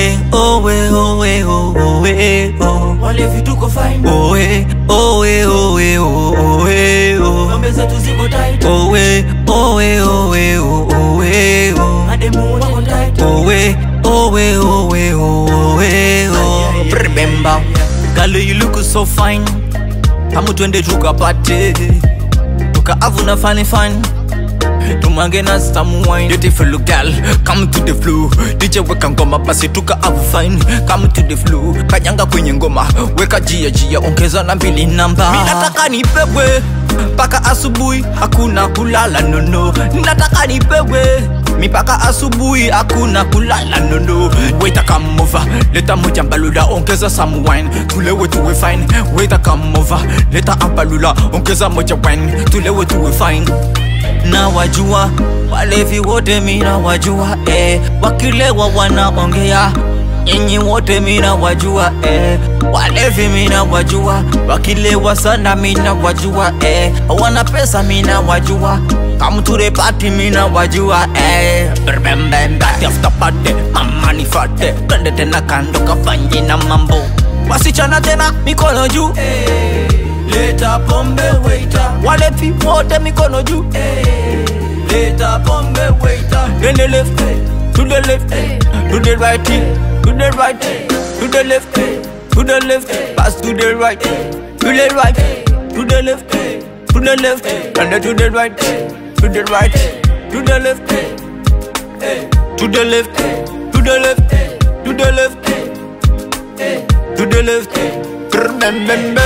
Owe, owe, owe, owe, owe. wale vituko fine Owe, owe, owe, owe, owe. ngombe zetu ziko tight Owe, owe, owe, owe, owe. mademu wako tight Owe, owe, owe, owe, owe. Remember, girl, you look so fine. Kamu twende tukapate, tukaavuna fani fani tumange na some wine beautiful girl come to the flow DJ weka ngoma basi tuka avu fine come to the flow kanyanga kwenye ngoma weka jia jia ongeza na mbili namba mimi nataka nipewe mpaka asubuhi hakuna kulala nono nataka nipewe mipaka asubuhi hakuna kulala nono weta come over leta moja mbalula ongeza some wine tulewe tuwe fine weta come over leta ambalula ongeza moja wine tulewe tuwe fine na wajua walevi wote mina wajua eh. wakilewa wanaongea nyinyi wote mina wajua eh. walevi mina wajua wakilewa sana mina wajua eh. wana pesa mina wajua kamture pati mina wajua eh. Remember, after party mama nifate twende tena kando kafanye na mambo wasichana tena mikono juu leta pombe waiter walevi wote mikono juu leta pombe waiter Then the left, to the left, to the right, to the right, to the left, to the left, pass to the right, to the right, to the left, to the left, and then to the right, to the right, to the left, to the left, to the left, to the left, to the left, remember.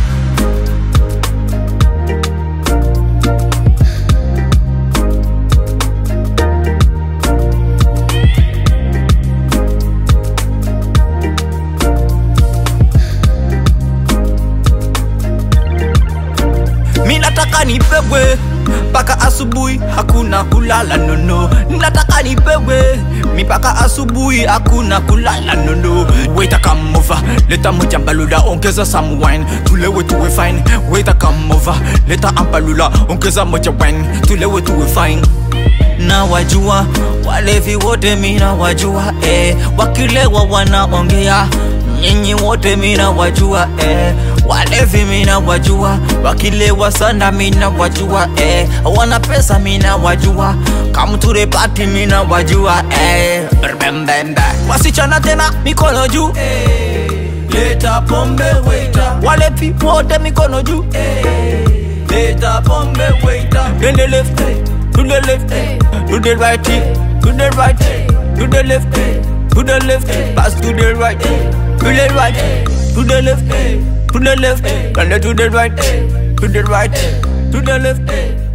mi nataka nipewe mpaka asubuhi hakuna kulala nono nataka nipewe mipaka asubuhi hakuna kulala nono weta kamova leta moja mbalula ongeza some wine tulewe tuwe fine weta kamova leta ambalula ongeza moja wine tulewe tuwe fine na wajua walevi wote mina wajua eh. wakilewa wanaongea nyinyi wote mina wajua eh. walevi mina wajua wakilewa sana mina wajua eh. wana pesa mina wajua kamture pati mina wajua eh. Remember, wasichana tena mikono juu leta pombe waiter walevi wote mikono juu leta pombe waiter Then the left, to the left, to the right, to the right, to the left, to the left, pass to the right, to the right, to the left, to the left, and then to the right, to the right, to the left.